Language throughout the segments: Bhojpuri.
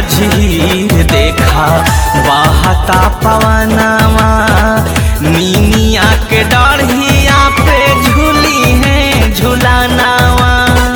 झीर देखा बहता पवनवा मीनिया के डढ़िया पे झूली है झुलानावा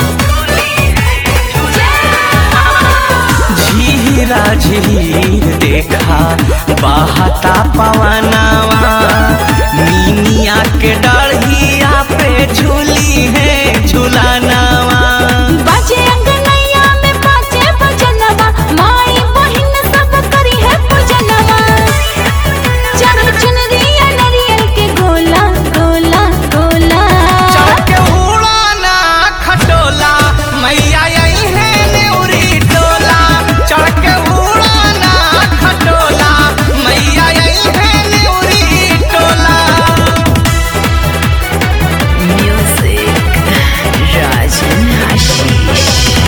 झीरा झीर देखा बहता पवनवा मीनिया के डढ़िया पे झूली है झुलानावा बाजे अंगनैया में बाजे भजनवा माई बहिन सब करी है पूजनवा चढ़ चुनरिया नरियल के गोला गोला गोला चढ़ के उड़ाना खटोला मैया आई है नेउरी टोला चढ़ के उड़ाना खटोला मैया आई है नेउरी टोला म्यूजिक राजन आशीष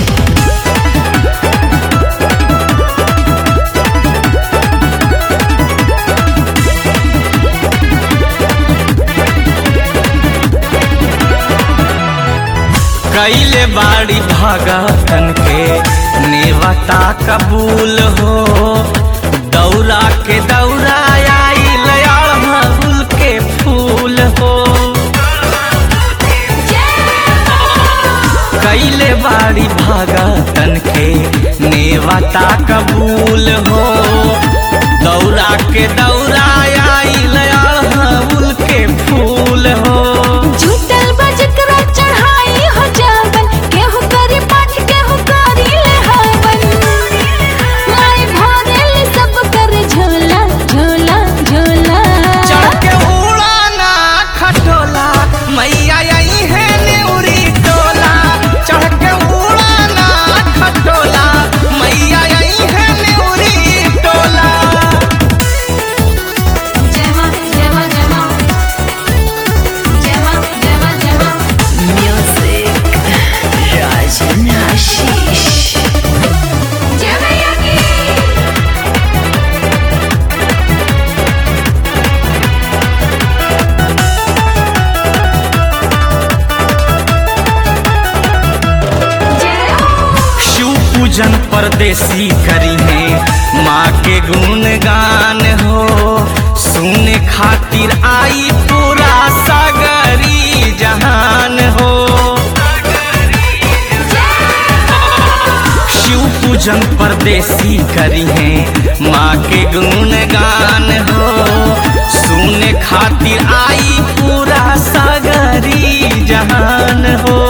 कैले बाड़ी भगतन के नेवता कबूल हो दौरा के दौरा आइल अड़हुल के फूल हो कैले बाड़ी भगतन के नेवता कबूल हो दौरा के दौरा आइल अड़हुल के फूल हो झूठल बजकरा चढ़ाई हो जावन केहू करी पाठ केहू करी ले हवन माई भरेली सब कर झोला झोला झोला चढ़ के उड़ाना खटोला मैया आई है नेउरी टोला चढ़ के उड़ाना खटोला मैया आई है नेउरी टोला जय मां जय मां जय मां जय मां जय मां जय मां म्यूजिक राजन आशीष जय मैया की शिव पूजन परदेसी करी है माँ के गुणगान हो सुने खातिर आई पूरा सागरी जहान हो शिव पूजन परदेसी करी है माँ के गुणगान हो सुने खातिर आई पूरा सागरी जहान हो